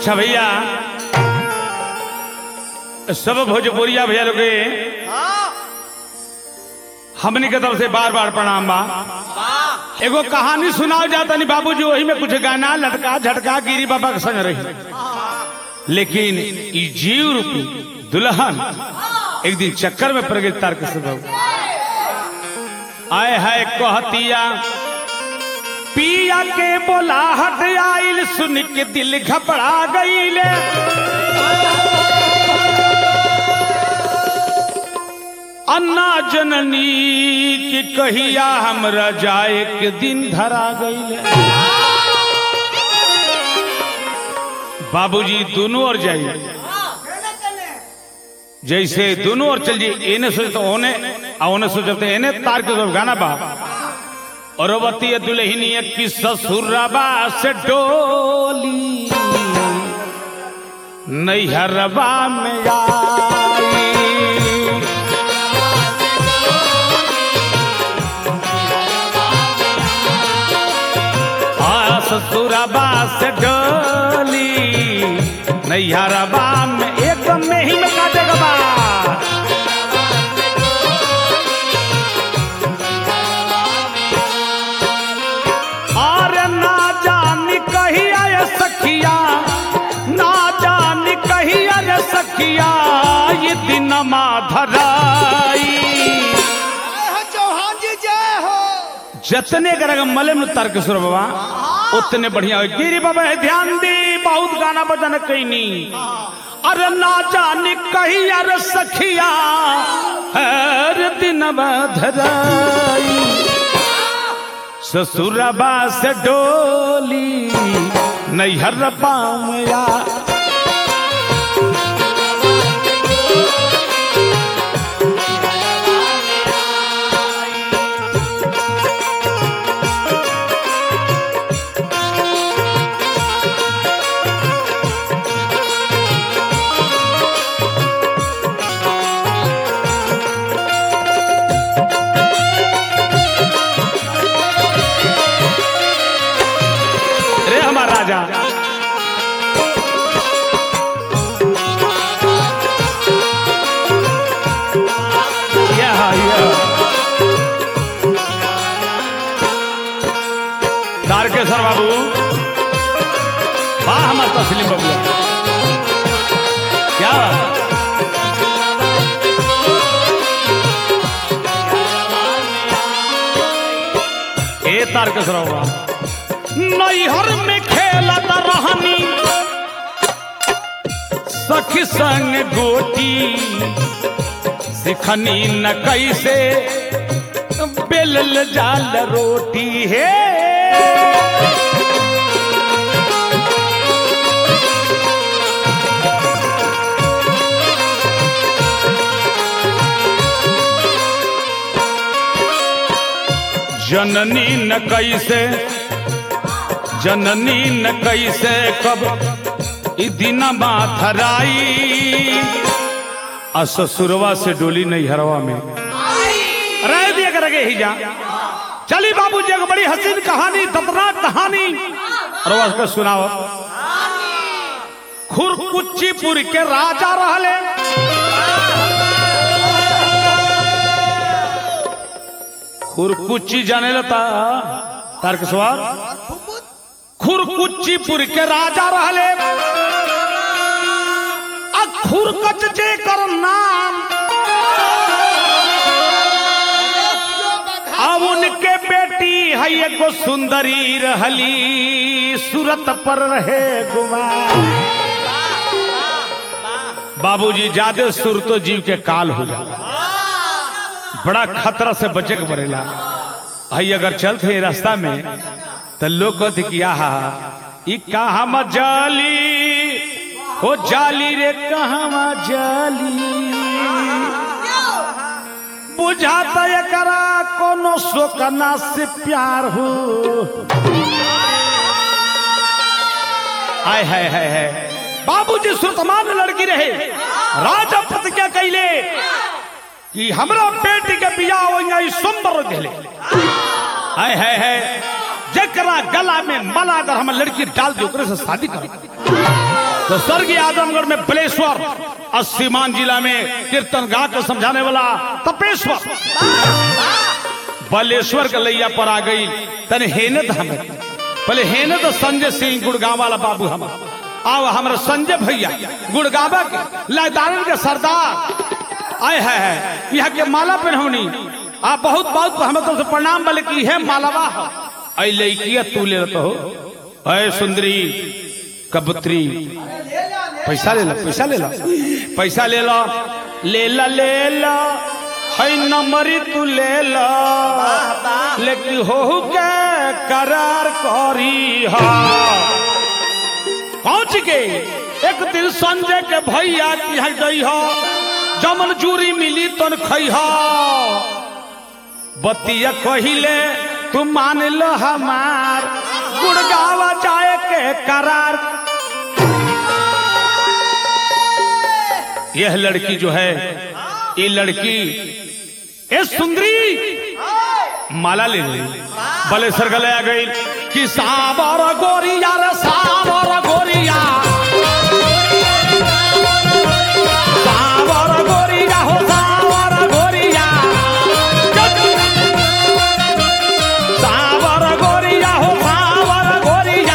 अच्छा भैया सब भोजपुरिया भैया लोग हमनी के तरफ से बार बार प्रणाम बा एगो कहानी सुनाओ जाता नहीं बाबूजी वही में कुछ गाना लटका झटका गिरी बाबा के संग रही लेकिन ई जीव रूपी दुल्हन एक दिन चक्कर में पड़ गई तारक स्वभाव आए है कहतिया पिया के बोलाहट आइल सुन के दिल घबरा गईले अन्ना जननी की कहिया हमरा जाए के दिन धरा गईले बाबूजी दोनों ओर जाइए जैसे दोनों ओर चल जाइए एने सोचते ओने आ ओने सोचते एने तार के तरफ गाना बा और बतिया दुल्हनी की ससुरबा से डोली नैहरबा में आई आ ससुरबा से डोली नैहरबा में एक में ही में काटे बा और ना जानी कहिया ये सखिया ना जानी कहिया रे सखिया ये दिन धराई चौहान जी जय हो जतने करेगा मले में तर्क सुर बाबा उतने बढ़िया हो गिरी बाबा है ध्यान दे बहुत गाना बजाना कहीं नहीं अरे ना जाने कही अरे सखिया हर दिन धराई ससुरबा से डोली नैहर पामया रे हमारा राजा या या तारकेश्वर बाबू वाह हमार तस्लीम बाबू क्या बात? ए तारकेश्वर बाबू नैहर में खेलत रहनी सखी संग गोटी सिखनी न कैसे बेलल जाल रोटी हे जननी न कैसे जननी न कैसे कब ई दिन माथराई आ ससुरवा से डोली नहीं हरवा में रह दिया करेंगे ही जा चली बाबू जी एगो बड़ी हसीन कहानी दर्दनाक कहानी और वो उसको सुनाओ खुरकुच्चीपुर के राजा रहले खुरकुच्ची जाने लता तारक सवार खुरकुच्चीपुर के राजा रहले आ खुरकच जे कर नाम अब उनके बेटी है एगो सुंदरी रहली सूरत पर रहे गुमा बाबूजी ज्यादा सुर तो जीव के काल हो जाला बड़ा खतरा से बचे के पड़ेला भाई अगर चलते रास्ता में तो लोग कहते कि आहा ई कहाँ जाली हो जाली रे कहाँ जाली बुझाता एकरा कोनो शोकना से प्यार हो हाय हाय हाय हाय बाबूजी सुतमान लड़की रहे राजा प्रतिज्ञा कैले कि हमरा बेटी के बियाह होई सुंदर दिले हाय हाय हाय जकरा गला में माला अगर हम लड़की डाल दी ओकरे से शादी कर तो स्वर्गीय आजमगढ़ में बलेश्वर और सीमान जिला में कीर्तन गा के समझाने वाला तपेश्वर बलेश्वर के लैया पर आ गई तने हेनत हमें पहले हेनत संजय सिंह गुड़गांव वाला बाबू हम आओ हमारे संजय भैया गुड़गावा के लादारन के सरदार आए है, है यहाँ के माला पहनौनी आ बहुत बहुत हमें तो प्रणाम बोले कि है मालावा है ऐ लड़किया तू ले तो हो अय सुंदरी कबूतरी पैसा ले लो पैसा ले लो पैसा ले लो ले ला ले लो है नंबरी तू ले लो लेकिन हो के करार करी हा पहुंच के एक दिन संजय के भैया की है गई हो जमन जूरी मिली तन खई हो बतिया कहिले तू मान लो हमार गुड़गावा जाए के करार यह लड़की जो है ये लड़की ये सुंदरी माला ले ली बलेसर गले आ गई कि सावर गोरिया रे सावर गोरिया सावर गोरिया हो सावर गोरिया सावर गोरिया हो सावर गोरिया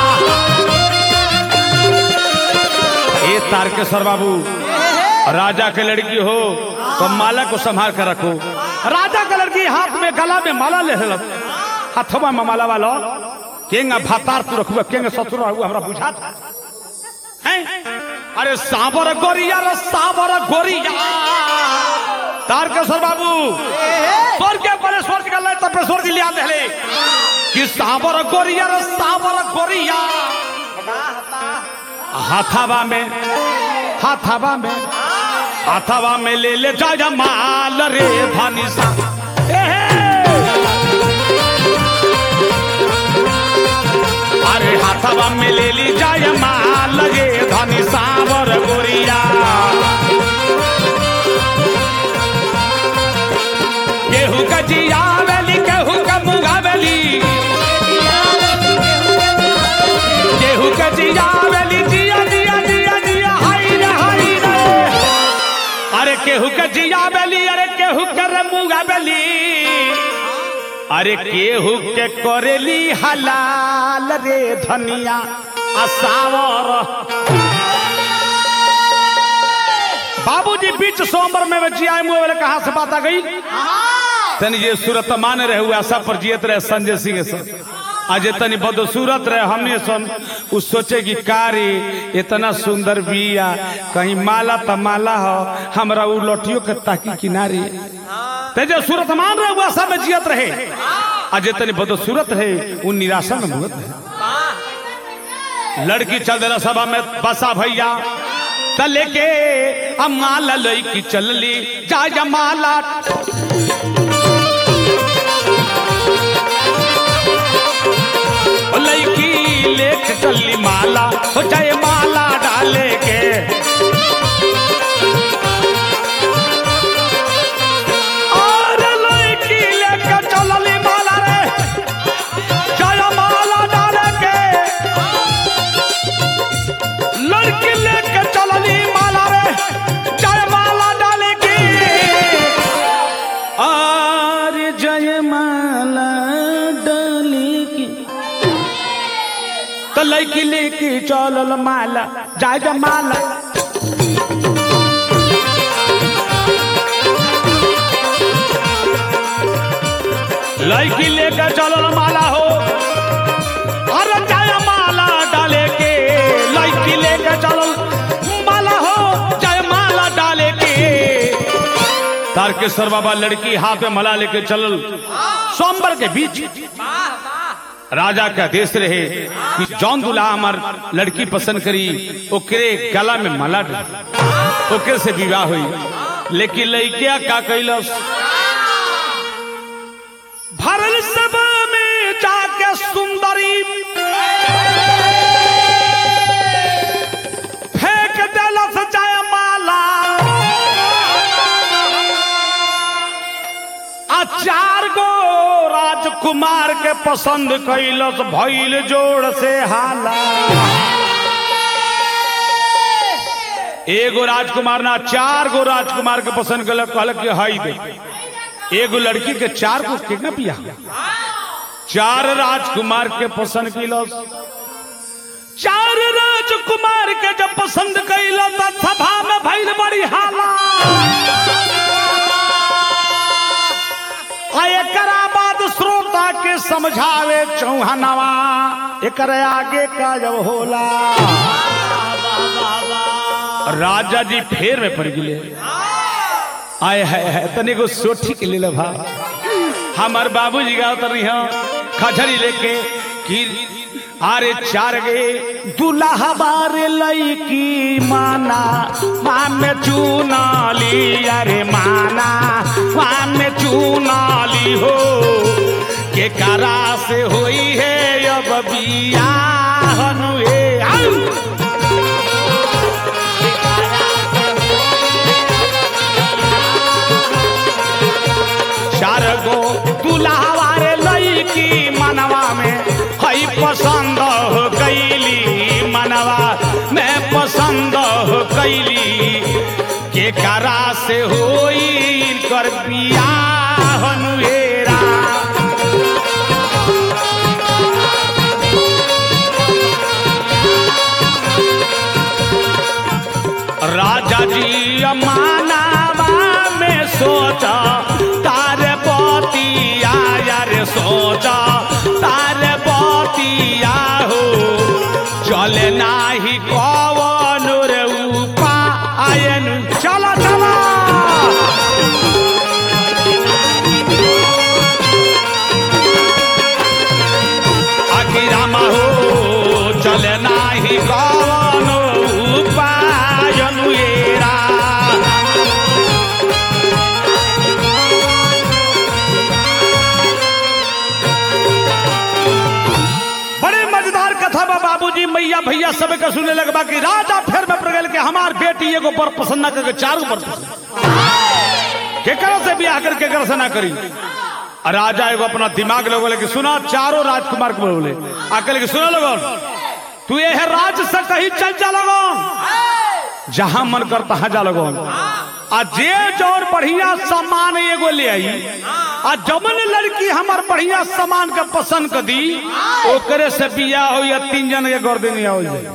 ए तारकेश्वर बाबू राजा के लड़की हो तो माला को संभाल कर रखो राजा का लड़की हाथ में गला में माला ले लो हाथों में माला वालो केंगा भातार तू रखबे केंगा ससुर रहू हमरा बुझा हैं अरे साबर गोरिया रे साबर गोरिया तारकेश्वर बाबू स्वर्ग के परे स्वर्ग का ले तब स्वर्ग लिया देले कि साबर गोरिया रे साबर गोरिया हाथावा में हाथावा में हाथावा में ले ले जा जा माल रे धनी सा अरे हाथावा में ले ली जाय माल रे धनी सावर गोरिया केहू का जियावेली केहू का मुगावेली केहू का जियावेली जिया जिया जिया जिया हाय रे हाय रे अरे केहू के जिया बेली अरे केहू के रमुगा बेली अरे केहू के करेली हलाल रे धनिया असावर बाबूजी बीच सोमवार में बची आए मुँह वाले कहा से बात आ गई तनी ये सूरत मान रहे हुए आशा पर जियत रहे संजय सिंह के साथ आज तनी बदसूरत रहे हमने सन उ सोचे कि कारी इतना सुंदर बिया कहीं माला त माला हो हमरा उ लठियों के ताकी किनारे ते जो सूरत मान रहे हुए आशा में जियत रहे आज तनी बदसूरत रहे उ निराशा में मुहत रहे लड़की चल देला सभा में बसा भैया त लेके अब माला लईकी चलली जा जा माला ओ लईकी लेक चली माला हो जाए माला डाले के और लईकी लेके चलली माला रे जाए माला डाले के लड़की लेके चलली माला रे जाए माला डाले के और जय माला डाली की तो लड़की लेके चलल माला जाय जा माला लड़की लेकर चलल माला हो अरे जाय माला डाले के लड़की लेकर चलल माला हो जाय माला डाले के तारकेश्वर बाबा लड़की हाथ में मला लेके चलल सोमवार के बीच राजा का आदेश रहे कि जौन दुल्हा हमार लड़की पसंद करी ओकरे गला में माला डाल ओकरे से विवाह हुई लेकिन लड़किया का कैलस भरल सब में जाके सुंदरी फेंक देलस जाय माला आ चार गो राजकुमार के पसंद कैलस भइल जोड़ से हाला एगो राजकुमार ना चार गो राजकुमार के पसंद कल कहल कि हई दे एगो लड़की के चार को कितना पिया चार राजकुमार के पसंद किलो चार राजकुमार के जब पसंद कैलो तो सभा में भइल बड़ी हाला आ एकरा बाद श्रोता के समझावे चौहानवा एकर आगे का जब होला राजा जी फेर में पड़ गए आय है, है तने को सोठी के ले भा हमार बाबूजी गाँव तर खजरी लेके कि अरे चार गे दुल्हा बारे लईकी माना मान में चुनाली अरे माना मान में चुनाली हो के करा से होई है अब बियाहन हे आऊ! चार गो दुल्हावारे लईकी मनवा में हई पसंद हो गईली मनवा में पसंद हो गईली के करा से होई कर बियाहन हेरा राजा जी मानावा में सोचा तारे बतिया यार सोचा तारे बतिया हो चले नाही कवन रे उपायन चला चला अगिरामा हो चले नाही कवन उपायन येरा बड़े मजेदार कथा बा बाबूजी मैया भैया सब के सुने लगबा कि राजा फेर में पड़ गए कि हमार बेटी एगो पर पसंद ना करके चारों पर पसंद केकरा से बियाह कर केकरा से ना करी आ राजा एगो अपना दिमाग लोगो कि सुना चारों राजकुमार को बोले आकल के सुना लोगन तू ये है राज से कहीं चल जा लगन जहां मन कर तहां जा लगन आ जे जौन बढ़िया सामान एगो ले आई आ जमन लड़की हमार बढ़िया सामान के पसंद कर दी ओकरे से बियाह हो या तीन जन के गर्दनी हो जाए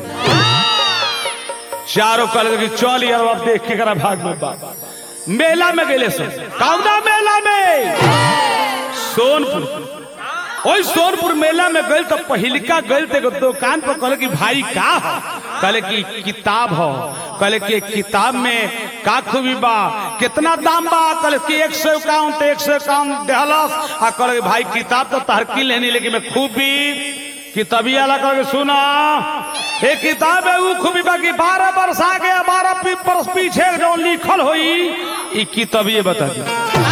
चारों कल की चल यार अब देख के करा भाग में बाबा मेला में गेले सब कौना मेला में सोनपुर ओई सोनपुर मेला में गए तो पहिलका गए थे एगो दुकान पर कहले कि भाई का हो कहले कि किताब हो कहले कि किताब में का खूबी बा कितना दाम बा कहले कि एक सौ इक्यावन तो एक सौ इक्यावन देहलस आ कहले कि भाई किताब तो तहर की लेनी लेकिन मैं खूबी किताबी वाला कहले कि सुना ये किताब है वो खूबी बा कि बारह वर्ष आगे बारह वर्ष पीछे जो लिखल होई ई किताबिए बता दी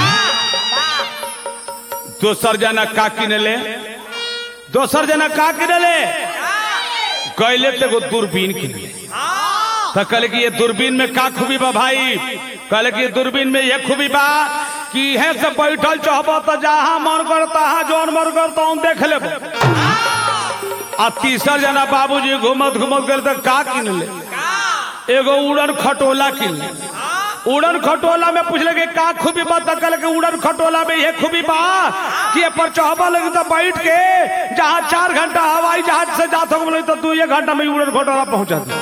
दोसर जना का किनले दोसर जना का किनले कैले तो एगो दूरबीन किनले तो कहले कि ये दूरबीन में का खूबी बा भाई कहले कि ये दूरबीन में ये खूबी बा कि है से बैठल चाहब तो जहां मन कर तहां जौन मन कर तो देख ले आ तीसर जना बाबूजी घूमत घूमत गए तो का किनले एगो उड़न खटोला किनले उड़न खटोला में पूछले कि का खूबी बा तो कहले कि उड़न खटोला में ये खूबी बा कि ये पर चढ़बा लगे तो बैठ के जहाँ चार घंटा हवाई जहाज से जात हो बोले तो दू एक घंटा में उड़न खटोला पहुंचा दे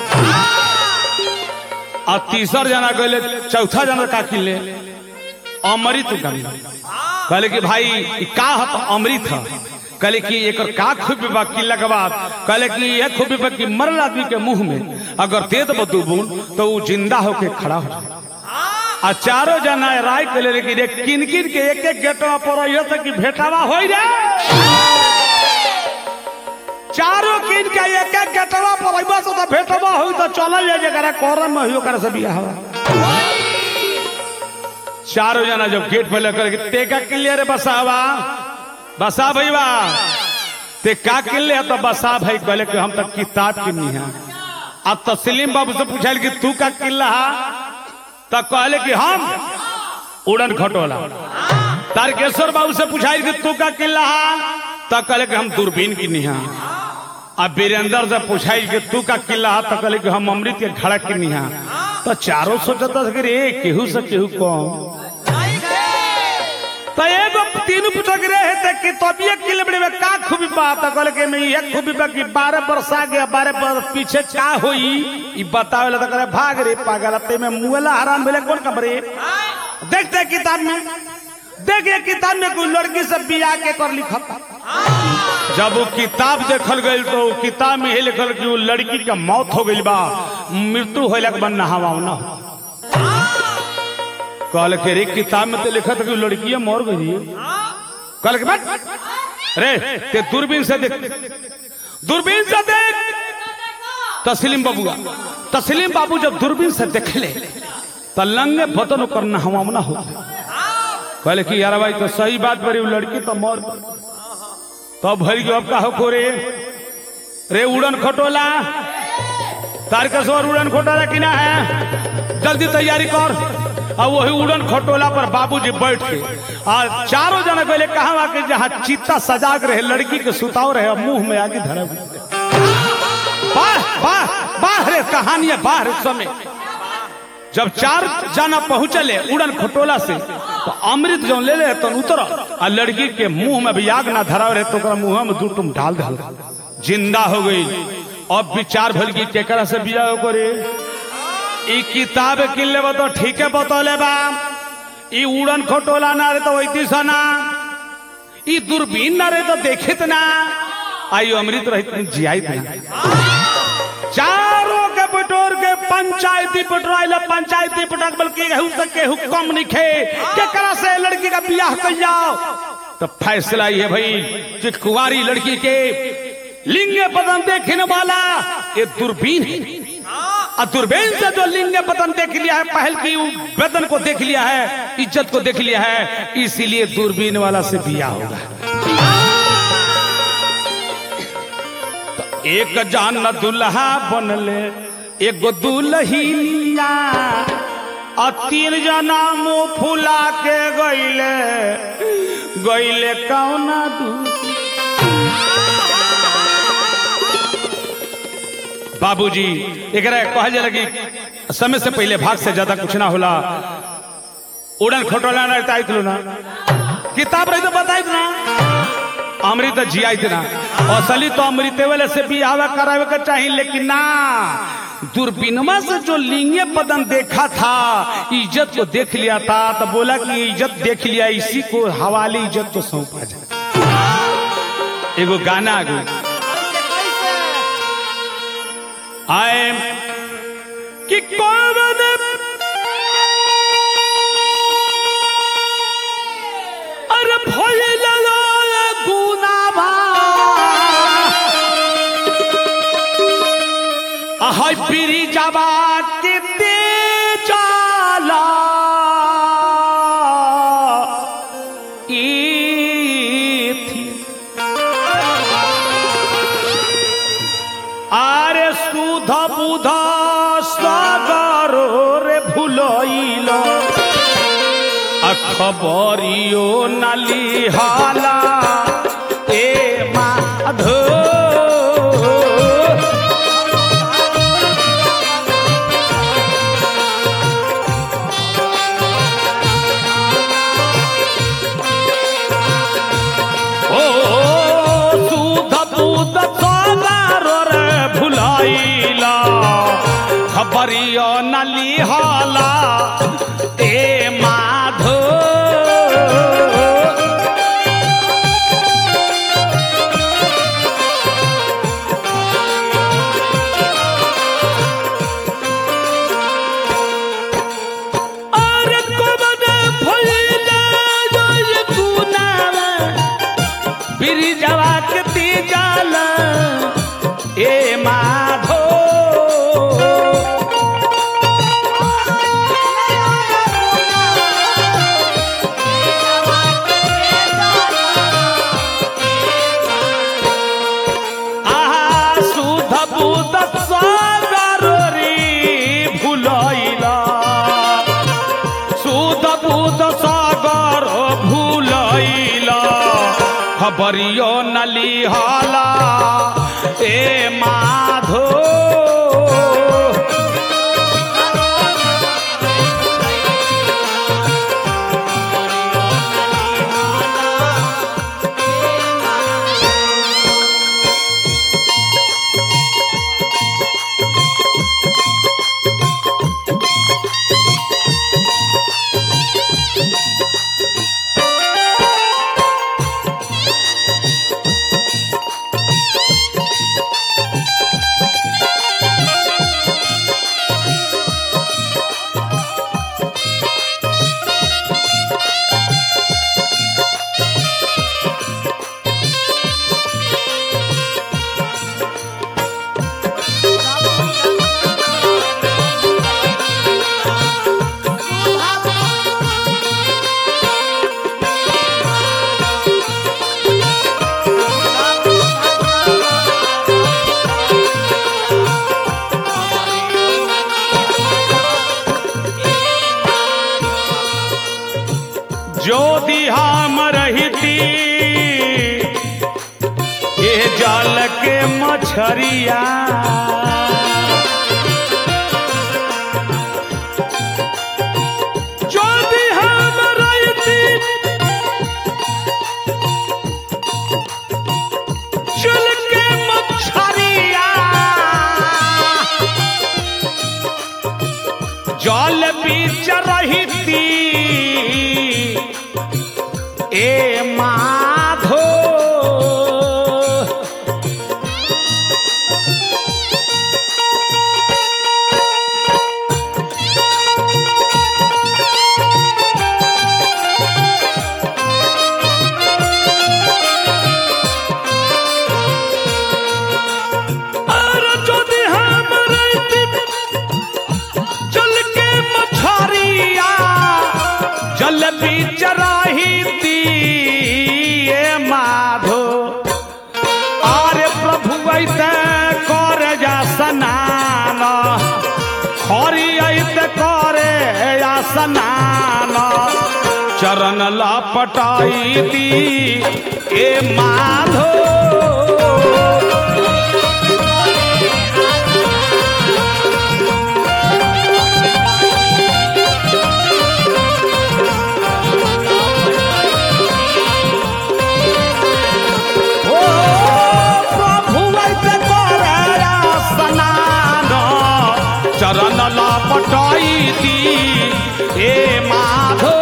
और तीसर जना कहले चौथा जना का किनले अमृत किनले कहले कि भाई ई का ह तो अमृत ह कहले कि एकर का खूबी बा किला के बाद कहले कि ये खूबी बा कि मरल आदमी के मुंह में अगर दे दबो दू बूंद तो वो जिंदा होके खड़ा हो जाए आ चारों जना राय के ले कि रे किन किन के एक एक गेटवा पर ये से कि भेटावा होई रे चारों किन के एक एक गेटवा पर अइबा से तो भेटवा होई तो चलल जाए जकरा करम में होई ओकरा से बियाह हुआ चारों जना जब गेट पे लेकर के तेका किलियर रे बसावा बसा भईवा ते का किले तो बसा भाई कहले कि हम तो किताब किनी है अब तस्लीम बाबू से पूछल कि तू का किल्ला तो कहले कि हम उड़न खटोला तारकेश्वर बाबू से पूछाई कि तू का किल्ला तो कहले कि हम दूरबीन किनी है अब वीरेंद्र से पूछाई कि तू का किल्ला तो कहले कि हम अमृत के घड़ा किनी है तो चारों सोचता था कि रे केहू से केहू कम तो एगो तीन पूछो कि रहे थे कि तबियत के लिए बड़े में का खूबी बात है कहले कि मैं ये खूबी बा कि बारह बरस आ गया बारह बरस पीछे का होई ई बतावे ला तो करे भाग रे पागल ते में मुएला हराम भेले कौन कबरे देखते हैं किताब में देखे किताब में कोई लड़की से बिया के कर लिखा जब वो किताब देखल गई तो वो किताब में ये लिखल कि वो लड़की के मौत हो गई बा मृत्यु होइला के बाद नहावा ना हो कहल के रे किताब में तो लिखा था कि वो लड़की मर गई कहल के बट रे ते दूरबीन से देख दूरबीन से देख तस्लीम बाबूआ तस्लीम बाबू जब दूरबीन से देख ले तो लंगे बतन करना हवा ना हो कहले कि यार भाई तो सही बात बड़ी वो लड़की तो मर गई तो भरी अब का हो रे रे उड़न खटोला तार के सवर उड़न खटोला कि ना है जल्दी तैयारी कर और वही उड़न खटोला पर बाबूजी बैठ के और चारों जना पहले कहा कि जहाँ चित्ता सजा के रहे लड़की के सुताव रहे मुंह में आगे धरा बाह बाह बाह रे कहानी है बाह रे समय जब चार जाना पहुंचले उड़न खटोला से तो अमृत जो ले ले तो उतर और लड़की के मुंह में भी आग ना धरा रहे तो ओकरा मुंह में दू तुम डाल दे जिंदा हो गई अब विचार भल की केकरा से बिया हो करे ई किताब किन ले तो ठीक है बतौले बा ई उड़न खटोला ना रे तो वैती सना ई दूरबीन ना रे तो देखित ना आई अमृत रहित जियाइत ना चारों के बटोर के पंचायती पटराइल पंचायती पटक बल्कि केहू से केहू कम निखे केकरा से लड़की का बियाह कर जाओ तो फैसला ये भाई कि कुंवारी लड़की के लिंगे बदन देखने वाला ये दूरबीन है और दूरबीन से जो लिंगे बदन देख लिया है पहल की बदन को देख लिया है इज्जत को देख लिया है इसीलिए दूरबीन वाला से बिया होगा तो एक जान दुल्हा बनले एगो दुल्हिया और तीन जना मुंह फुला के गईले गईले कौना दू बाबूजी एकरा कहल जाला कि समय से पहले भाग से ज्यादा कुछ ना होला उड़न खटोला ना रहता आइतलो ना किताब रही तो बताइत ना अमृत जियाइत ना असली तो अमृत वाले से बियाह करावे के चाहिए लेकिन ना दूरबीनमा से जो लिंगे बदन देखा था इज्जत को देख लिया था तो बोला कि इज्जत देख लिया इसी को हवाले इज्जत को सौंपा जाए एगो गाना आ गई आए कि कौन अरे भइल गुनावा हाय पीरी जावा के दे जाला ई थी আরে সুধ বুধ সাগর রে ভুলইল খবরিও নালি হালা এ মাধো ও সুধ বুধ সাগর রে ভুলাইলা খবরিও নালি হালা এ মাধো আরে কবনে ভইলা জয় গুনারা বিরি যাওয়া কেতি জাল এ মাধো আহা সুধ বুধ সাগর রে ভুলাইলা সুধ বুধ সাগর ভুলাইলা খবরিও নালি হালা এ মাধো जो हम रहती ये जल के मछरिया जो हम रहती जल के मछरिया जल बीच रहती ए माधो और যদি हम रहती जल के मछरिया जल बीच रहती ए माधो आरे प्रभु ऐते कर जा स्नान हरि ऐते करे या स्नान चरण लपटाई ए माधो ओ प्रभु ऐसे करे स्नान चरण लपटाई दी ए माधो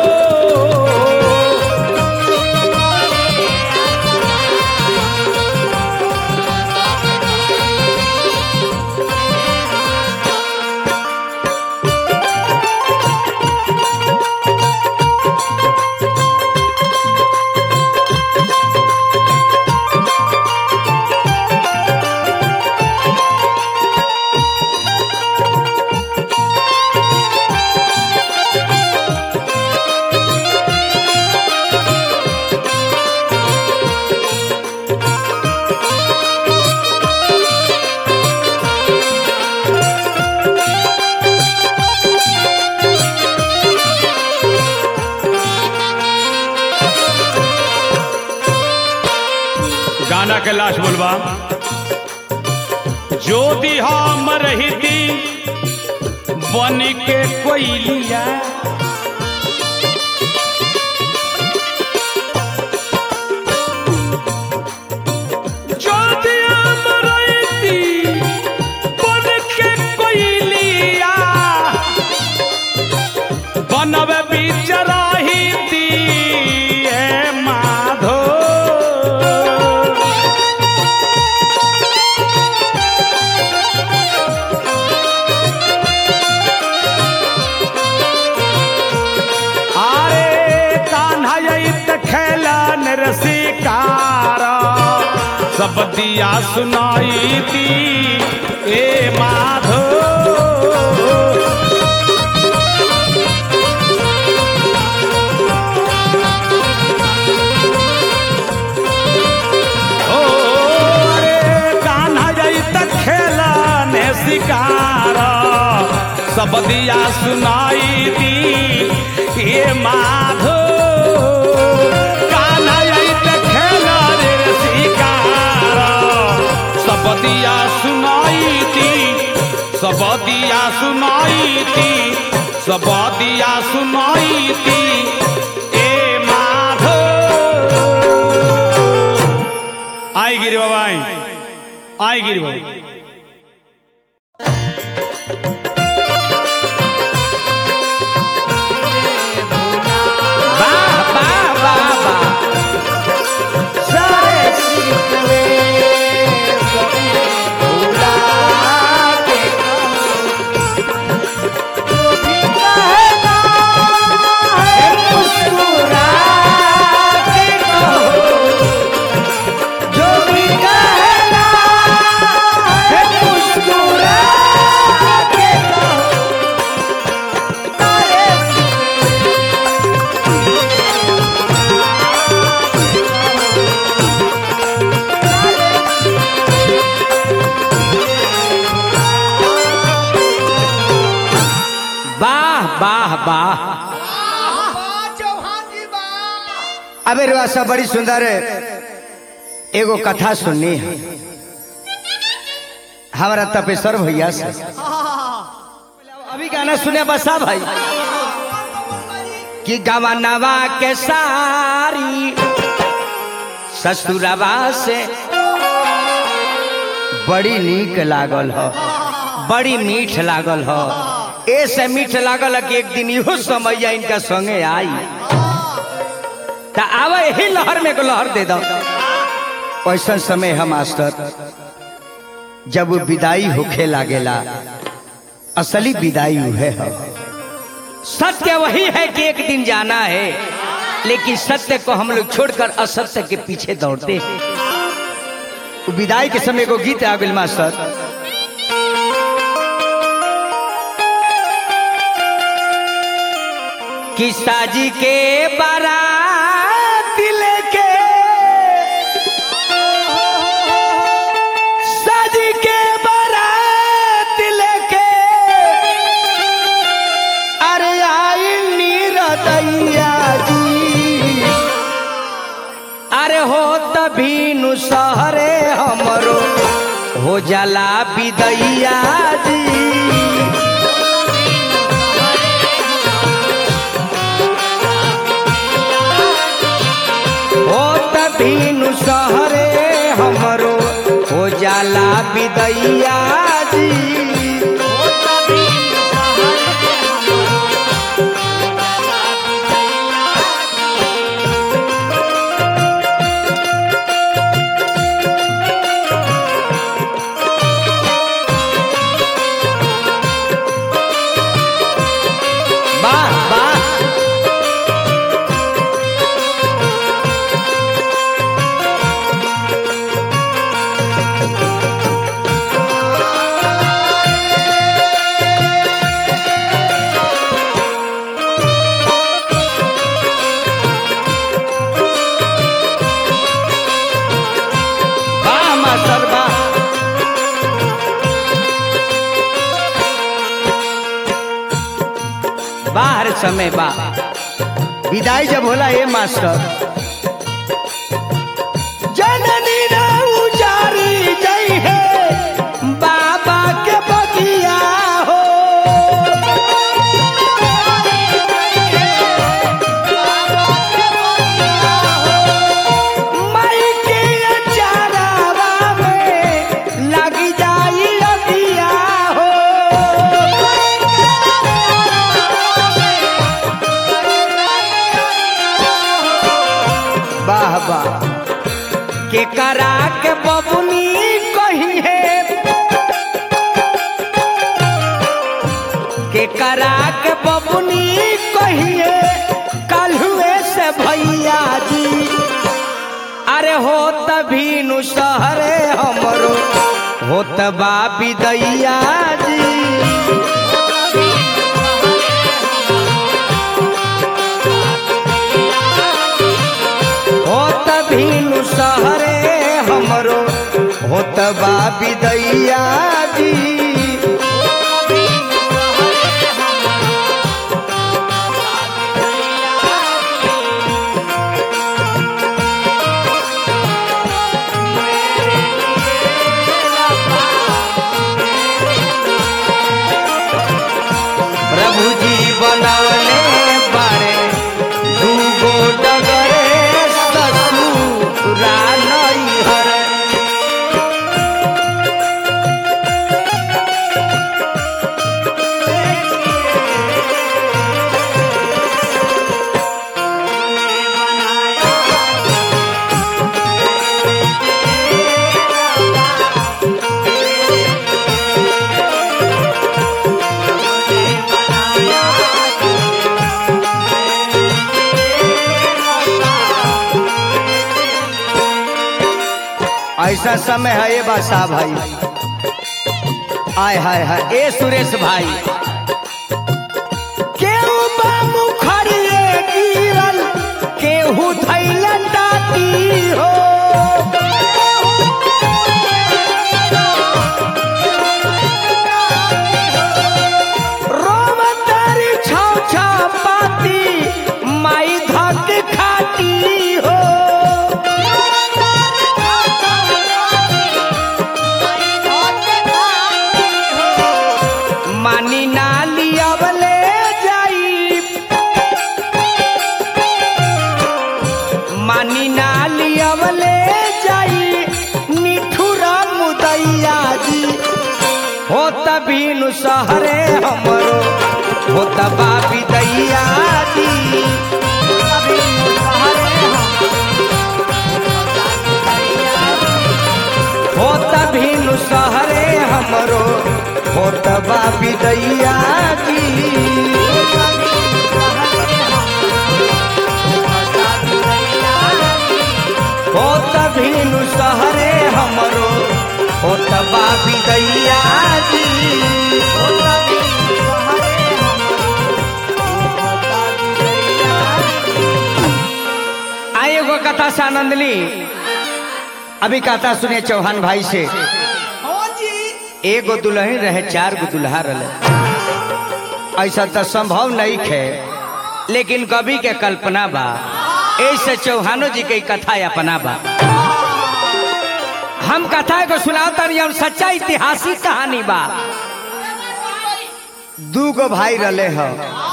गाना के लाश बोलबा ज्योति हम रहती बन के कोयलिया ज्योति हम रहती बन के कोयलिया बनब बीच रहती ए माधो आरे कान्हा यत खेलन रसिकार सब दिया सुनाई दी ए माधो ओ अरे कान्हा यत खेलन शिकार सब दिया सुनाई दी ए माधो कान्हा यत खेलन शिकार सब दिया सुनाई दी सब दिया सुनाई दी सब दिया सुनाई दी ए माधो आई गिरी बाबा आई आई गिरी बाबा वाह वाह वाह वाह सारे सिरकवे भूला के जो भी कहना है मुस्कुरा के कहो जो भी कहना अबे रुआ सब बड़ी सुंदर एगो कथा सुननी है हमारा तपेश्वर भैया से अभी गाना सुने बसा भाई कि गवनवा के सारी ससुरवा से बड़ी नीक लागल हो बड़ी मीठ लागल हो ऐसे मीठ लागल है कि एक दिन इहो समय इनका संगे आई तो आवे यही लहर में को लहर दे दो ऐसा समय है मास्टर जब वो विदाई होखे लागेला असली विदाई उहे है सत्य वही है कि एक दिन जाना है लेकिन सत्य को हम लोग छोड़कर असत्य के पीछे दौड़ते हैं वो विदाई के समय को गीत आ गइल मास्टर कि साजी के बारात लेके साजी के बारात लेके अरे आई नीरदैया जी अरे हो तभी नु सहरे हमरो हो जाला विदैया जी हो तभीनु सहरे हमरो हो जाला विदैया जी वाह वाह वाह मास्टर वाह बाहर समय बा विदाई जब होला ये मास्टर जननी ना उजारी जई है बाबा के बगिया हो माई के चारावा में लगी जाई अबिया हो वाह वाह के करा के बबुनी कही है के करा के बबुनी कही है कल हुए से भैया जी अरे हो तभी नु सहरे हमरो हो तबा विदैया जी होत भीनु सहरे हमरो होत बा विदैया जी प्रभु जी बनवले बारे दूगो डगरे ससुरा नैहर ऐसा समय है ये बासा भाई आय हाय हाय ए सुरेश भाई केहू बा मुखरिए गिरल केहू धैल टाटी हो रोम तारी छौ छौ पाती माई धक खाती हो पानी नाली अवले जाई निठुर मुदैया जी हो तबीनु सहरे हमरो हो तबा बिदैया जी हो तबीनु सहरे हमरो हो तबा बिदैया जी हो तबीनु सहरे हमरो हो तबा बिदैया जी हो तबीनु सहरे आए एगो कथा से आनंद ली अभी कथा सुने चौहान भाई से एगो दुल्हन रहे चार गो दुल्हा रहे ऐसा तो संभव नहीं है लेकिन कवि के कल्पना बा ऐसे चौहानो जी के कथा अपना बा हम कथा को सुनाता रही हम सच्चा ऐतिहासिक कहानी बा दू गो भाई रले हो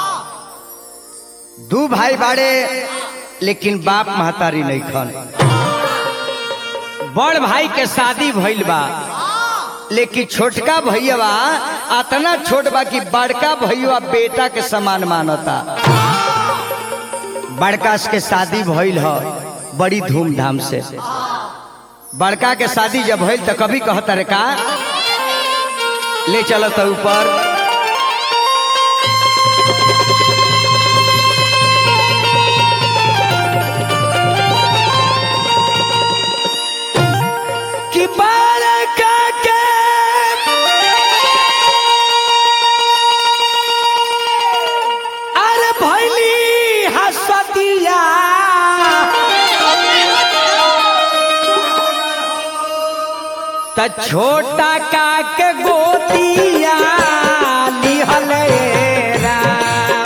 दू भाई बाड़े लेकिन बाप महतारी नहीं खन बड़ भाई के शादी भइल बा लेकिन छोटका भैया अतना छोट बा कि बड़का भैया बेटा के समान मानता बड़का के शादी भइल ह बड़ी धूमधाम से बड़का के शादी जब भइल तो कभी कहता रे का ले चलो तो ऊपर कि बड़का के अरे भैली हसतिया त छोटा का के गोतिया लिहल राम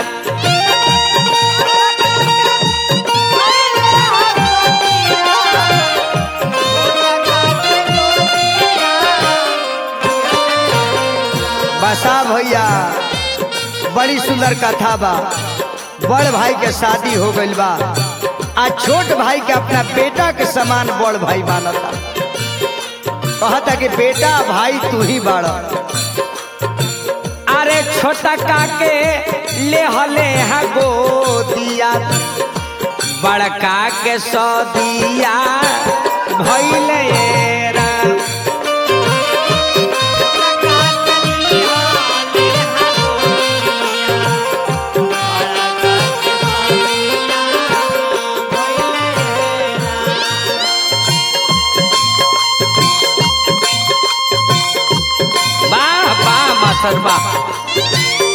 बसा भैया बड़ी सुंदर कथा बा बड़ भाई के शादी हो गइल बा आ छोट भाई के अपना बेटा के समान बड़ भाई मानता कहता कि बेटा भाई तू ही बड़ अरे छोटा काके ले हले हा गोदिया बड़का के सदिया भइले राम वाह वाह मास्टर वाह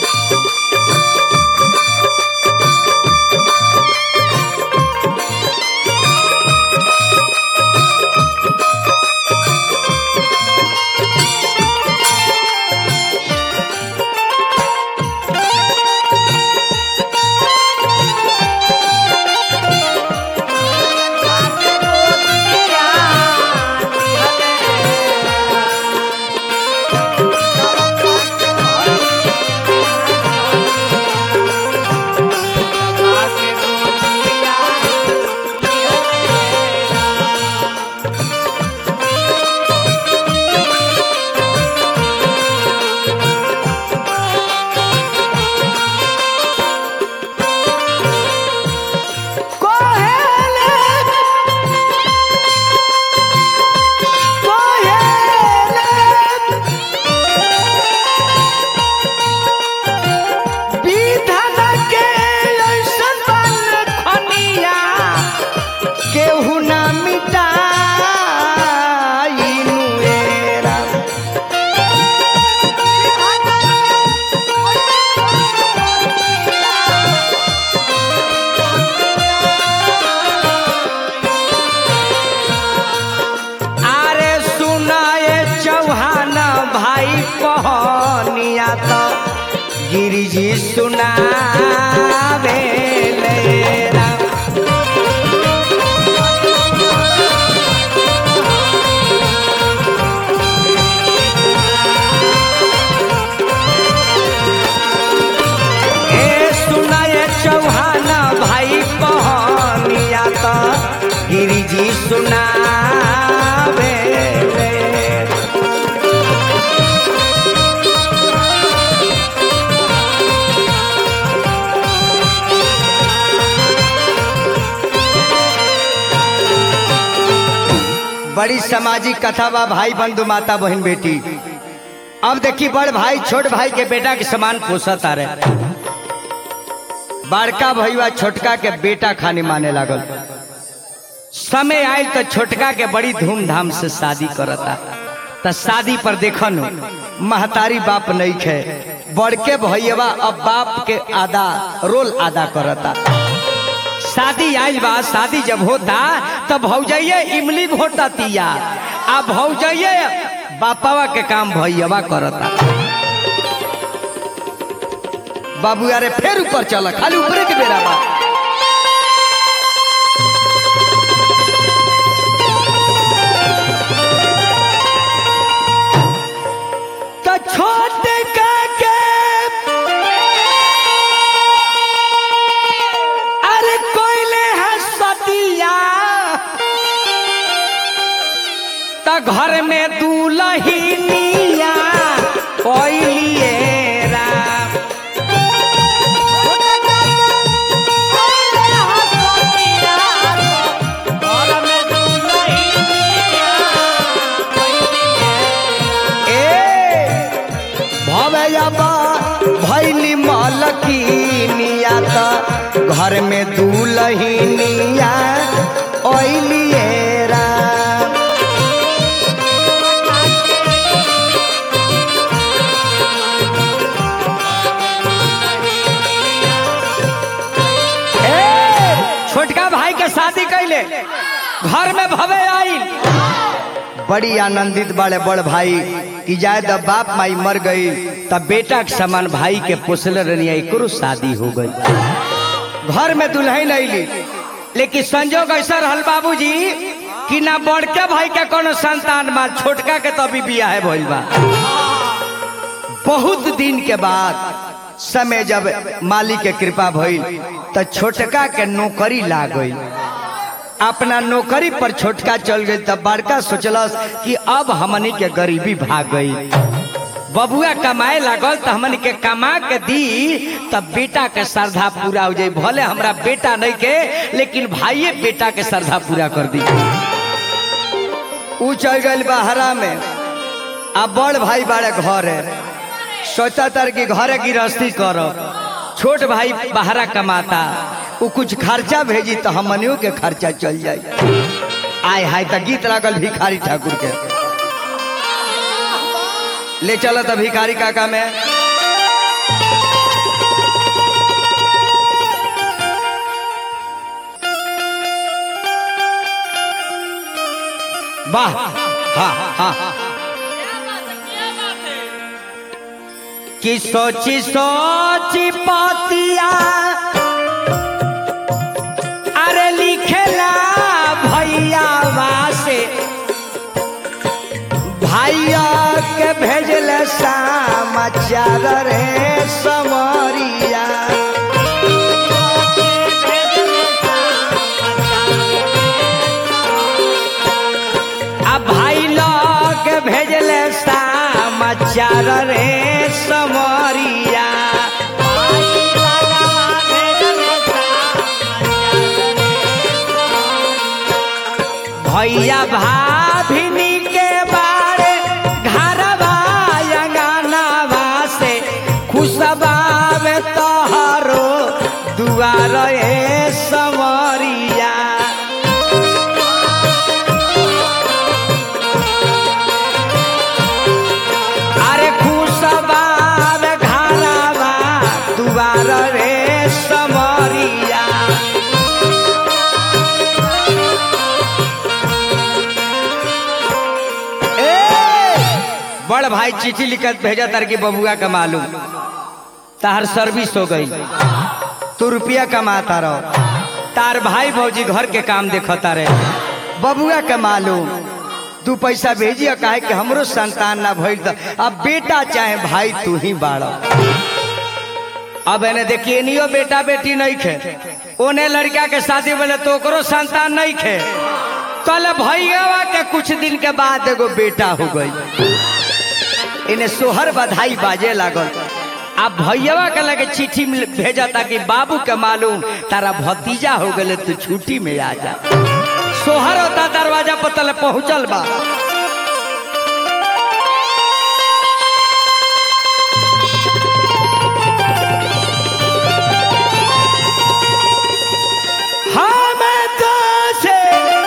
केहू ना मिटाई नुएरा अरे सुनाए चौहान भाई कहनिया तो गिरिजी सुनावे लेरा ए सुनाए चौहान भाई कहनिया तो जी सुनावे बड़ी सामाजिक कथा बा भाई बंधु माता बहन बेटी अब देखी बड़ भाई छोट भाई के बेटा के समान पोसत आ रहे बड़का भैया छोटका के बेटा खाने माने लागल समय आयल तो छोटका के बड़ी धूमधाम से शादी करता तो शादी पर देखन महतारी बाप नहीं खे बड़के भैया अब बाप के आधा रोल अदा करता शादी आयल बा शादी जब होता तब भौजाइये इमली घोटा तिया आ भौजाइये बापावा के काम भैया करता बाबू यारे फिर ऊपर चल खाली ऊपरे के बेरा बा तो छोटे का के अरे कोयले हसतिया त घर में दूल्हिनिया कोइलिए राम ए भवैया भैली मलकिनिया त घर में दूल्हिनिया ओइलिए राम ए, छोटका भाई के शादी कैले घर में भवे आई बड़ी आनंदित बड़े बड़ भाई कि जाए जब बाप माई मर गई तब बेटा के समान भाई के पोसल रनिया एकरो शादी हो गई घर में दुल्हन अली लेकिन संजोग ऐसा रहल बाबूजी कि ना बड़के भाई के कोनो संतान बा छोटका के तो अभी बियाह है भइल बा बहुत दिन के बाद समय जब मालिक के कृपा भइल तो छोटका के नौकरी लाग गई अपना नौकरी पर छोटका चल गई तब बड़का सोचलस कि अब हमनी के गरीबी भाग गई बबुआ कमाए लागल तो हमनी के कमा के दी तब बेटा के श्रद्धा पूरा हो जाई भले हमरा बेटा नहीं के लेकिन भाइये बेटा के श्रद्धा पूरा कर दी ऊ चल गई बहरा में अब बड़ भाई बड़े घर है सोचा तर कि घरे गृहस्थी करो छोट भाई बहरा कमाता वो कुछ खर्चा भेजी तो हमनियों के खर्चा चल जाए आय हाय तो गीत लागल भिखारी ठाकुर के ले चलो तो भिखारी काका में वाह हाँ हाँ कि सोची सोची पातिया अरे लिखेला भैया से भैया के भेजल समाचार रे समरिया आ भाई लोग भेजल समाचार रे समरिया भैया भाभिनी के बारे घरवा अंगनावा से खुशबावे तोहरो दुआर ए समरिया अरे खुशबावे घरवा दुआर रे समरिया ए, बड़ भाई चिट्ठी लिखत भेजा तार की बबुआ का मालूम तार सर्विस हो गई तू रुपया कमाता रहो तार भाई भौजी घर के काम देखता रहे बबुआ के मालूम तू पैसा भेजी काहे कि हमरो संतान ना भइल त अब बेटा चाहे भाई तू ही बाड़ा अब एने देखिए नियो बेटा बेटी नहीं खे ओने लड़का के शादी बोले तो ओकरो संतान नहीं खे कल भैया के कुछ दिन के बाद एगो बेटा हो गई इन्हें सोहर बधाई बाजे लागल अब भैया के लगे चिट्ठी मिल- भेजा ताकि बाबू के मालूम तारा भतीजा हो गए तू छुट्टी में आ जा सोहर होता दरवाजा पर तले पहुंचल बा हम तो से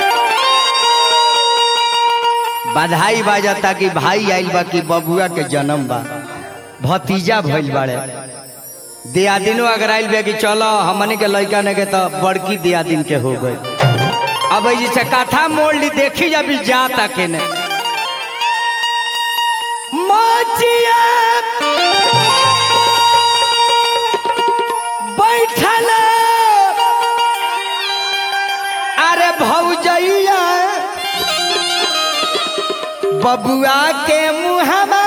बधाई बाजता कि भाई आइल बा कि बबुआ के जन्म बा भतीजा भइल बाड़े दियादिनो अगर आइल बा कि चलो हमनी के लड़का ने के तो बड़की दियादिन के हो गई अब ई जैसे कथा मोड़ ली देखी जब ई जाता के ने मोचिया बैठल अरे भौजैया बबुआ के मुहमा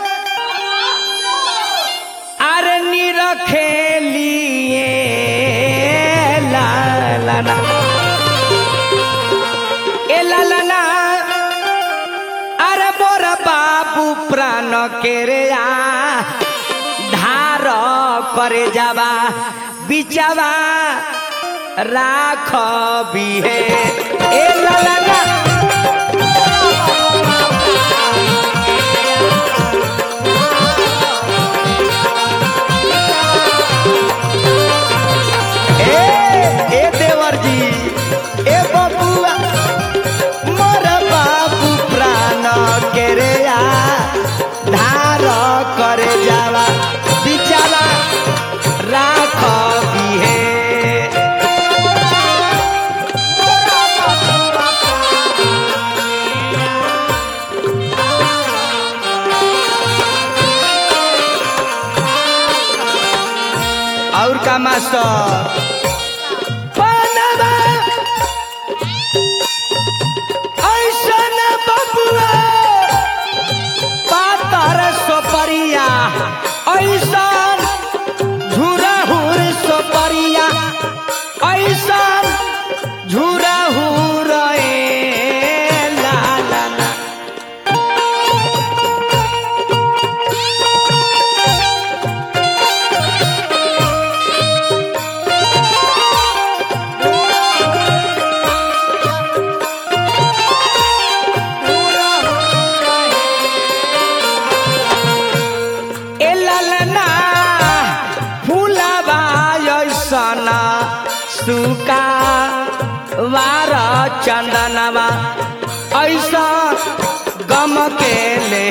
अरे निरखे लिए ला ला ना ए ला ला ना अरे मोर बाबू प्राण के रे आ धार करे जावा बिचावा राख बिहे ए ला ला ना ए ए देवर जी ए बबुआ मोर बाबू प्राण के रे आ धार करे जावा बिचारा राख बिहे और का मास्टर बनवा ऐसन बबुआ पातर सोपरिया ऐसन झुरहुर सोपरिया ऐसन झुरहुर ए ला ला ला ए ललना फूलबा ऐसना सुका वार चंदनवा ऐसा गम के ले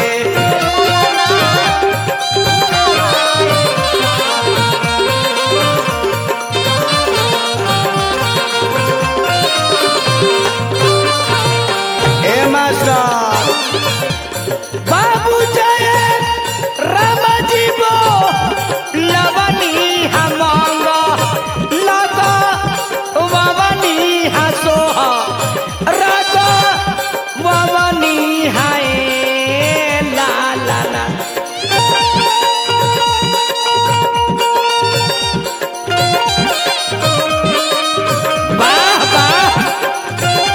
ए मास्टर बाबू जय राम जीवो लवनी हमंग लग ववनी हसोह रग ववनी हाय ला ला ला वाह वाह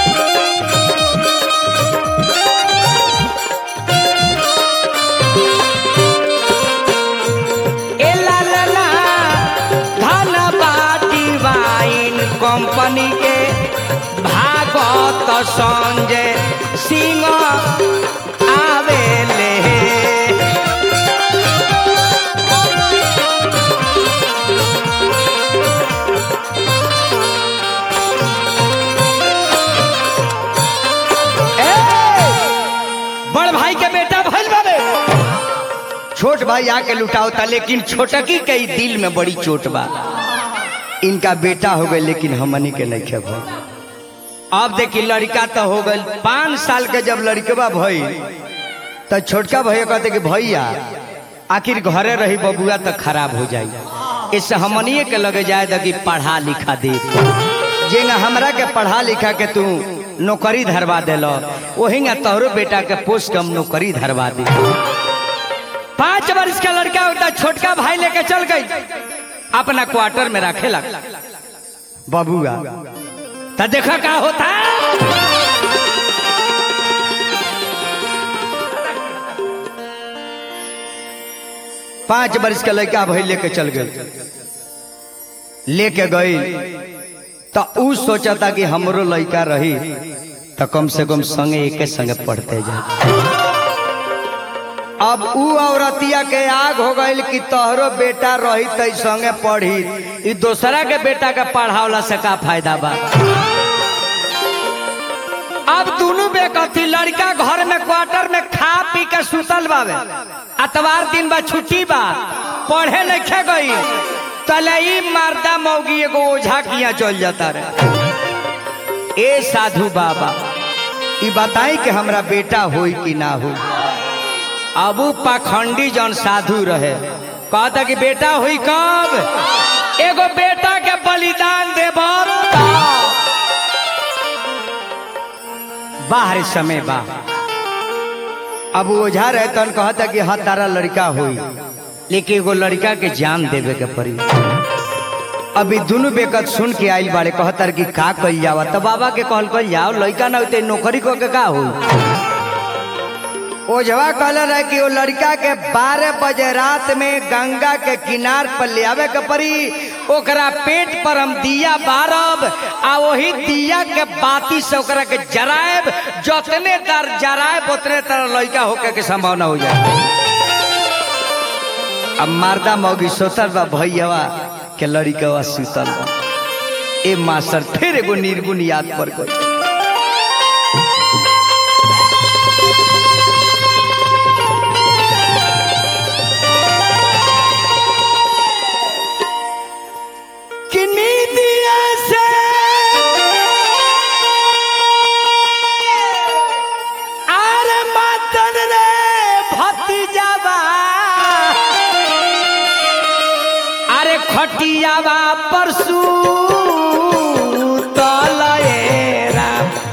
ए ला ला ला धन बाटी वाइन कंपनी के भागवत संजय सिंह आवेले ए, बड़ भाई के बेटा भइल बाबे छोट भाई आके लुटाओ था लेकिन छोटकी के ही दिल में बड़ी चोट बा इनका बेटा हो गए लेकिन हमनी के नहीं खे भाई अब देखी लड़का तो हो गई पाँच साल के जब लड़कवा भई तो छोटका भैया कहते कि भैया आखिर घरे रही बबुआ तो खराब हो जाई इससे हमनिए के लगे जाए तो कि पढ़ा लिखा दे जेंगा हमरा के पढ़ा लिखा के तू नौकरी धरवा दिलो वही तोहरो बेटा के पोस्ट कम नौकरी धरवा दे पांच वर्ष का लड़का होता छोटका भाई लेके चल गई अपना क्वार्टर में रखे लग बबुआ तो देखा का होता पांच वर्ष का लड़का भाई लेके चल गए लेके गई तो ऊ सोचता कि हमरो लड़का रही तो कम से कम संगे एके संगे पढ़ते जाए अब ऊ औरतिया के आग हो गई कि तोहरो बेटा रही तई संगे पढ़ी ई दूसरा के बेटा के पढ़ावला से का फायदा बा अब दोनों बेकथी लड़का घर में क्वार्टर में खा पी के सुतल बावे अतवार दिन बा छुट्टी बा पढ़े लिखे गई तले ई मारदा मौगी एगो ओझा किया चल जाता रहे ए साधु बाबा ई बताई कि हमरा बेटा होई कि ना हो अब उ पाखंडी जन साधु रहे कहता कि बेटा हुई कब एगो बेटा के बलिदान देब बाहर समय बा अब वो ओझा रहे तन कहता कि हाँ तारा लड़का हुई लेकिन एगो लड़का के जान देवे के पड़ी अभी दोनों बेकत सुन के आइल बाड़े कहतर कि का कल जावा तो बाबा के कहल कल जाओ लड़का ना होते नौकरी को के का हुई ओझवा कहल रहे कि वो लड़का के बारह बजे रात में गंगा के किनार पर ले आवे के पड़ी ओकरा पेट पर हम दिया बारब आ वही दिया के बाती से ओकरा के जराएब जतने दर जराएब उतने तरह लड़का होके के संभावना हो जाए अब मारदा मौगी सोतल बा भैया के लड़का सुतल बा ए मास्टर फिर एगो निर्गुण याद पर गई किन्नी दिया से आर मातन रे भतीजावा अरे खटियावा परसू तलएरा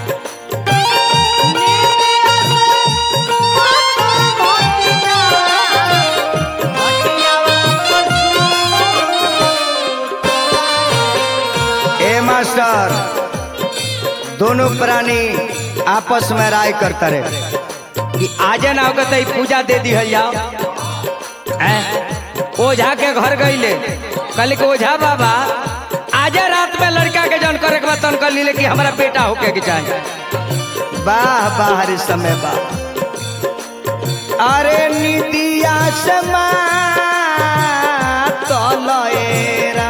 ए मास्टर दोनों प्राणी आपस में राय करता रहे कि आजे ना होगा तो ई पूजा दे दी है जाओ हैं? ओझा के घर गईले कल के ओझा बाबा आजे रात में लड़का के जन करे के बाद तन कर लीले कि हमारा बेटा होके के चाहिए वाह वाह रे समय वाह अरे निदिया समा तलएरा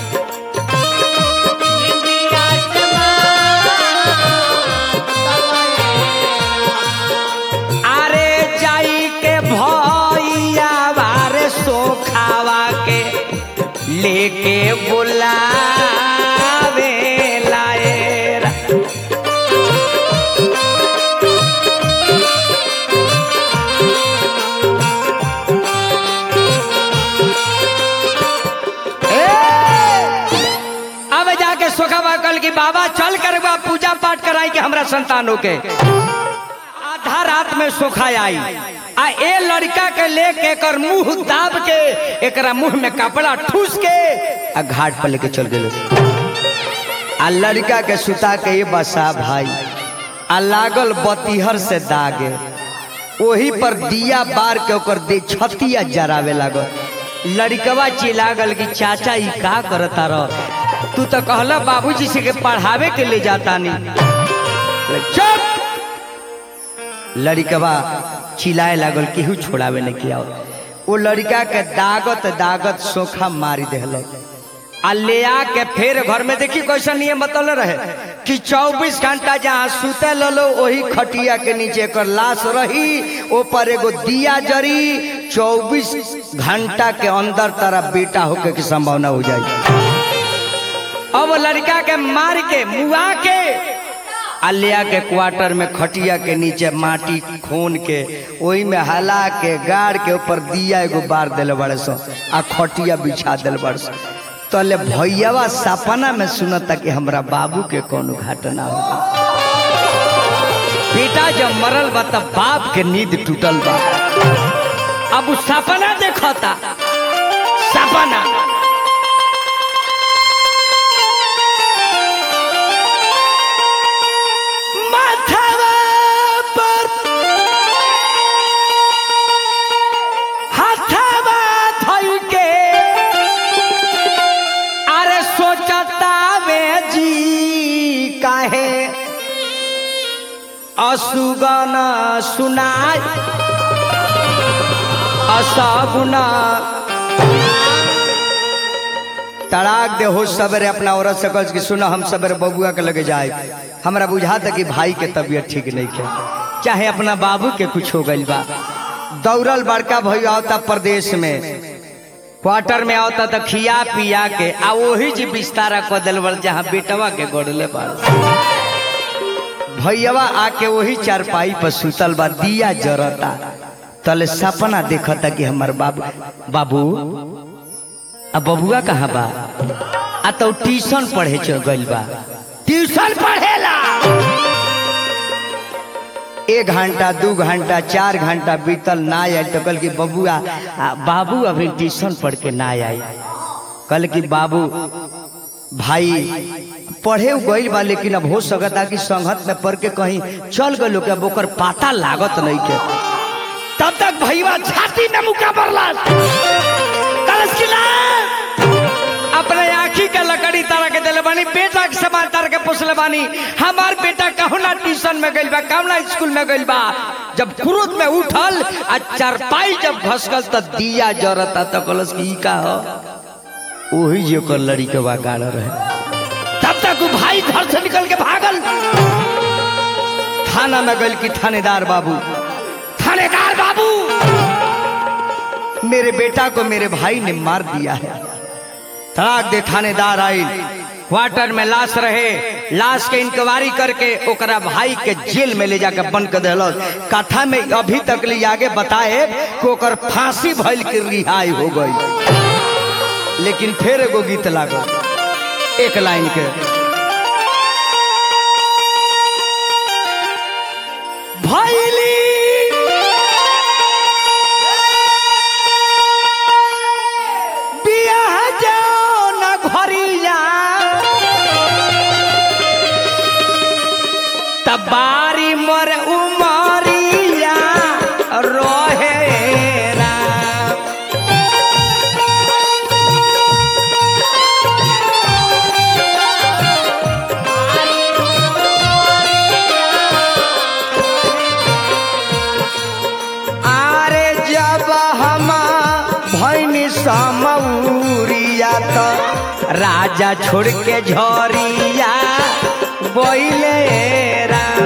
अरे जाई के भैया बारे सोखावा के लेके बुलावे लाएरा अब जाके सोखावा कल की बाबा चल कर बा पूजा पाठ कराई के हमरा संतानों के आधा रात में सोखा आई आ ए लड़का के लेके एकर मुंह दाब के एकरा मुंह में कपड़ा ठूस के आ घाट पर लेके चल गए आ लड़का के सुता के ये बसा भाई आ लागल बतीहर से दागे ओही पर दिया बार के ओकर दे छतिया जरावे लागल लड़कवा चिल्लागल कि चाचा ई का करता रह तू तो कहला बाबूजी से के पढ़ावे के ले जाता नहीं चुप लड़कवा चिल्लाए लागल केहू छोड़ावे नहीं किया वो लड़का के दागत दागत सोखा मारी देहल आ ले आके फिर घर में देखी कैसा नियम बतल रहे कि 24 घंटा जहाँ सुते लो वही खटिया के नीचे कर लाश रही ऊपर एगो दिया जरी 24 घंटा के अंदर तारा बेटा होके की संभावना हो जाए अब लड़का के मार के मुआ के अलिया के क्वार्टर में खटिया के नीचे माटी खून के ओही में हला के गाड़ के ऊपर दिया एगो बार दिल बड़े सो आ खटिया बिछा दिल बड़े सो तले भैयावा सपना में सुनता कि हमरा बाबू के कोनो घटना हो बेटा जब मरल बा तब बाप के नींद टूटल बा अब उ सपना देखता सपना असुगन सुनाय असगुना तड़ाक दे हो सवेरे अपना औरत से कह कि सुनो हम सवेरे बबुआ के लगे जाए हमरा बुझाता कि भाई के तबीयत ठीक नहीं है चाहे अपना बाबू के कुछ हो गइल बा दौड़ल बड़का भैया आवता प्रदेश में क्वार्टर में आवता तो खिया पिया के आ वही जी बिस्तारा क दिल बड़ जहाँ बेटवा के गोड़ले बड़ भैयावा आके वही चारपाई पर सुतल बा दिया जरता तले सपना देखता कि हमार बाबू बाबू अब बबुआ कहाँ बा आ तो ट्यूशन पढ़े चल गइल बा ट्यूशन पढ़ेला एक घंटा दू घंटा चार घंटा बीतल ना आयल तो कल की बबुआ आ, बाबू अभी ट्यूशन पढ़ के ना आई कल की बाबू भाई पढ़े गइल बा लेकिन अब हो सकता कि संगत में पढ़ के कहीं चल गए लोग अब ओकर पता लागत नहीं के तब तक भैया छाती में मुका बरला कलश की लाल अपने आखी के लकड़ी तारा के दिले बानी बेटा के समान तार के पोसले बानी हमार बेटा कहू ना ट्यूशन में गइल बा कहू ना स्कूल में गइल बा जब क्रोध में उठल आ चारपाई जब घसकल त दिया जरता त कलश की ई का हो वही जो कर लड़ी के वागाड़ रहे तब तक वो भाई घर से निकल के भागल थाना में गइल की थानेदार बाबू थानेदार बाबू मेरे बेटा को मेरे भाई ने मार दिया है तड़ाक दे थानेदार आई क्वार्टर में लाश रहे लाश के इंक्वायरी करके ओकरा भाई के जेल में ले जाकर बंद कर दिल कथा में अभी तक ले आगे बताए कि ओकर फांसी भइल के रिहाई हो गई लेकिन फिर एगो गीत लागल एक लाइन के भैली बियाह जाओ न घरिया तबारी मर उमरिया रोहे राम। आरे जब हम भैनी समौरिया तो राजा छोड़ के झरिया बोले राम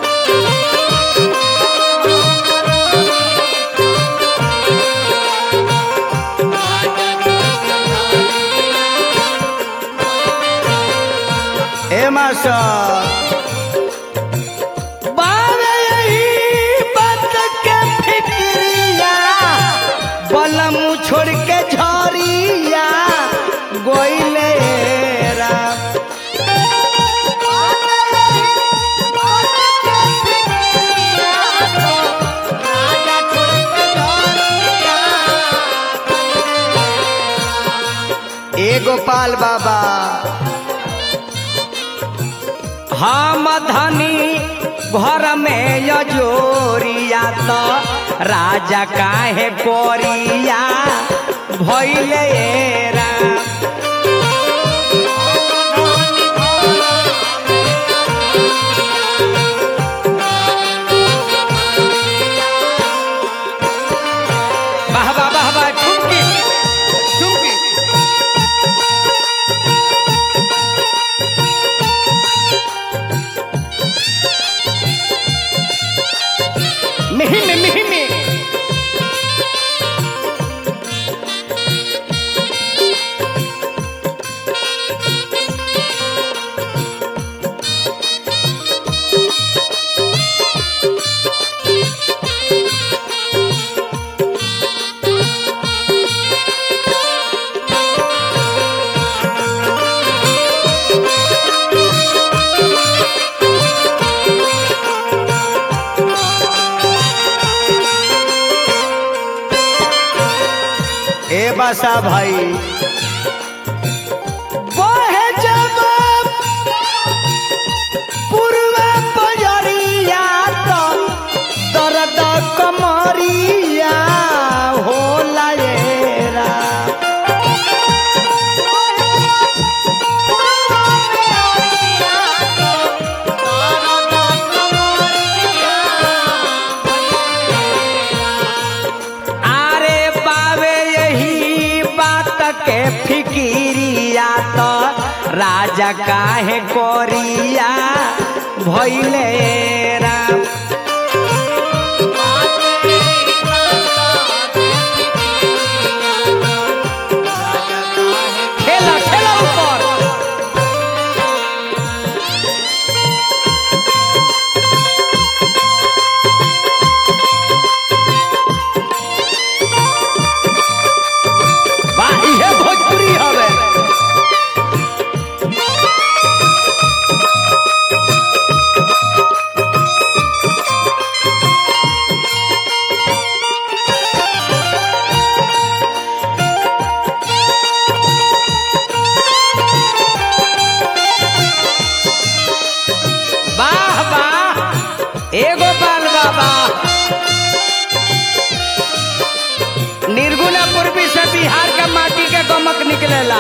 ए मास्टर बावे यही बात के फिक्रिया बलम छोड़ के झरिया गोइले राम ए गोपाल बाबा हम धनी घर में यजोरिया तो राजा काहे पोरिया भैले राम वाह वाह वाह वाह ठुमकी ठुमकी मिही में मिही में ए बासा भाई बहे जब पूर्वा पजरिया तो दर्द कमरिया होला ये राम। राजा काहे कोरिया भैले राम खेला खेला ऊपर वाह इहे भोजपुरी हवे वाह वाह एगो बाल बाबा निर्गुणा पूर्वी से बिहार के माटी के गमक निकलेला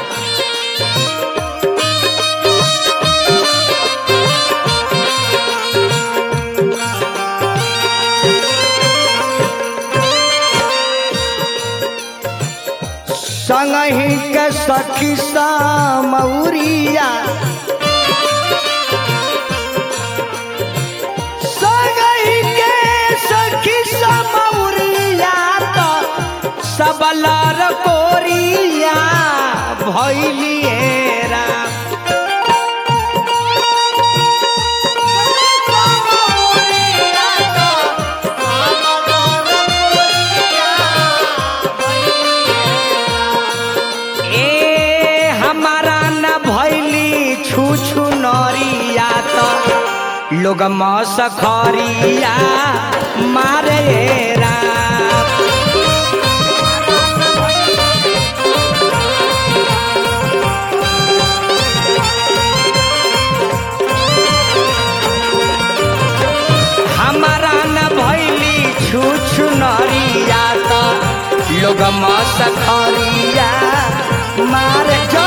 संगही के सखी मौरिया संगही के सखी मौरिया तो सबलर कोरिया भैलिए राम ए हमारा न भैली छू छू नरिया तो लोग मसखरिया मारे राम हमारा न भैली छू छू नरिया तो लोग मसखरिया मारे जो